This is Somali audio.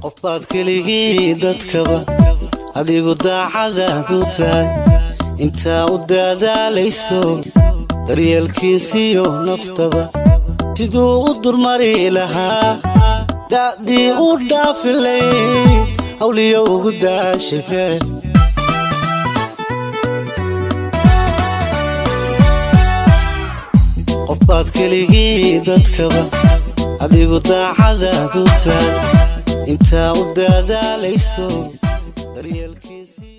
qofbaad keligii dadkaba adigu daacadaad u tahay intaa u daadaalayso daryeelkiisiyo naftaba siduu u durmari lahaa da'dii u dhaafilay hawliyo ugu daashay ficil qofbaad keligii dadkaba adigu daacadaad u tahay intaa u daadaalayso daryeelkiisii